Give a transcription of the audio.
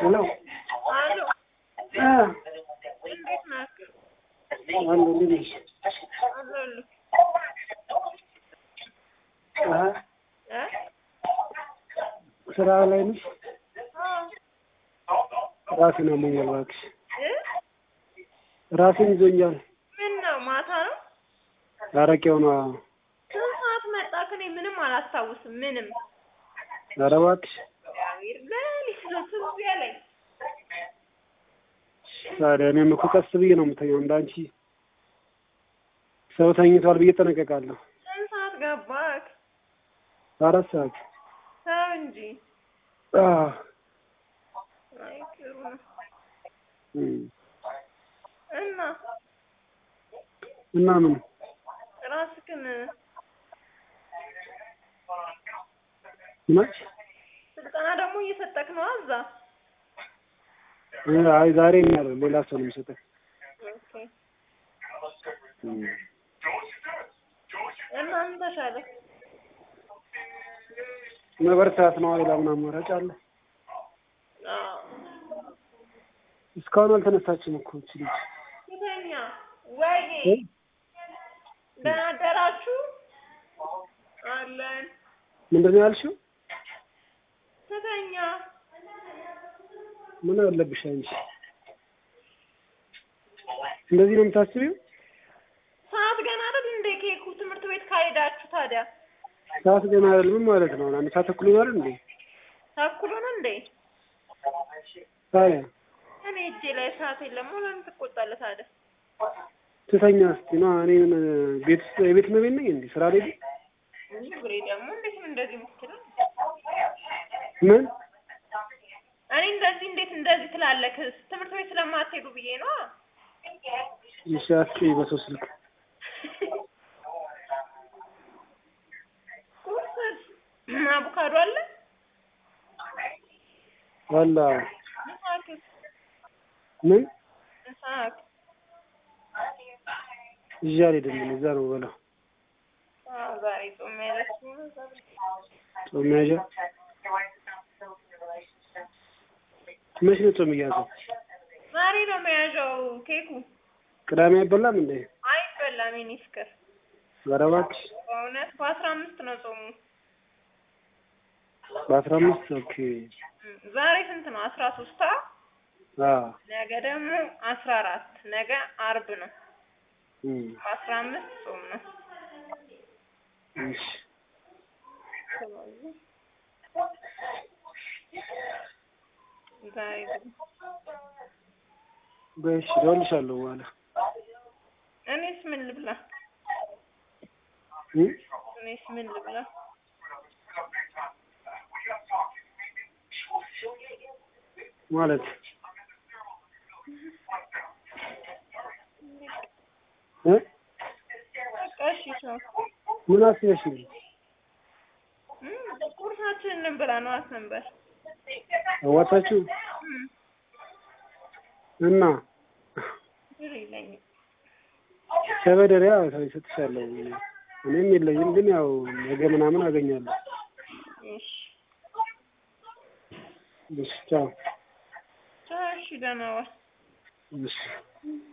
ሄሎ አሎ አ እንዴት ናችሁ? አሎ እንዴት ነሽ? አለሁልህ። አሀ እ ስራ ላይ ነሽ? አዎ ራሴን አሞኛል እባክሽ። እ ራሴን ይዞኛል። ምን ነው ማታ ነው? አረቄው ነው። ስንት ሰዓት መጣክ? እኔ ምንም አላስታውስም። ምንም ኧረ እባክሽ እግዚአብሔር ሌሊት ነው ትዝ ያለኝ። ታዲያ እኔም እኮ ቀስ ብዬ ነው የምተኛው። እንዳንቺ ሰው ተኝቷል ብዬ እጠነቀቃለሁ። ስንት ሰዓት ገባክ? አራት ሰዓት ተው እንጂ። አ አይ ጥሩ ነው። እም እና እና ምን ራስክን መች ስልጠና ደግሞ እየሰጠክ ነው እዛ? እ አይ ዛሬ እኛ አይደለም ሌላ ሰው ነው የሚሰጠው። ኦኬ። እም እና ምን ተሻለህ? መበርታት ነው። ሌላ ምን አማራጭ አለ? አዎ እስካሁን አልተነሳችም እኮ እቺ ልጅ። ፊተኛ ወይ እ? ደህና አደራችሁ አለን ምንድን ነው ያልሽው? ስተኛ ምን አለብሽ አንቺ? እንደዚህ ነው የምታስቢው? ሰዓት ገና አይደል እንደ ኬኩ ትምህርት ቤት ካልሄዳችሁ ታዲያ ሰዓት ገና አይደለም ምን ማለት ነው? አንድ ሰዓት ተኩል ይሆናል እንዴ? ተኩል ሆነ እንዴ? ታዲያ እኔ እጄ ላይ ሰዓት የለም። ለምን ትቆጣለህ ታዲያ? ትተኛ እስቲ ነው እኔ ምን ቤት ውስጥ የቤት እመቤት ነኝ እንዴ? ስራ ላይ ነኝ? ግሬ ደግሞ እንዴት ነው እንደዚህ የምትለው? ምን እኔ እንደዚህ እንዴት እንደዚህ ትላለህ? ትምህርት ቤት ስለማትሄዱ ብዬ ነው። እሺ አትይ በሰው ስልክ ቁርስ አቮካዶ አለ ዋላ ምሳክ ምን ምሳክ ይዤ አልሄድም እኔ እዛ ነው በላው አዎ ዛሬ ጾም ያለች ነው። ጾም መያዣ መች ነው ጾም እያዘው? ዛሬ ነው መያዣው ኬኩ። ቅዳሜ አይበላም እንዴ? አይበላም የኔ ፍቅር። ኧረ እባክሽ በእውነት በአስራ አምስት ነው ጾሙ። በአስራ አምስት ኦኬ። እም፣ ዛሬ ስንት ነው? አስራ ሶስት አዎ ነገ ደግሞ አስራ አራት ነገ አርብ ነው። እም በአስራ አምስት ጾም ነው። እሺ ስለዚህ ዛሬ ደግሞ በእሺ እደውልልሻለሁ በኋላ እኔስ ምን ልብላ? እም እኔስ ምን ልብላ? ማለት እ በቃ እሺ ቻው። ምን አስበሽ ነው? እም፣ ቁርሳችንን እንብላ ነው አስነበር አዋጣችሁ እና ብር የለኝም። ተበደሪያ እሰጥሻለሁ። እኔም የለኝም ግን ያው ነገ ምናምን አገኛለሁ። እሺ እሺ ቻው። ቻው። እሺ ደህና ዋል። እሺ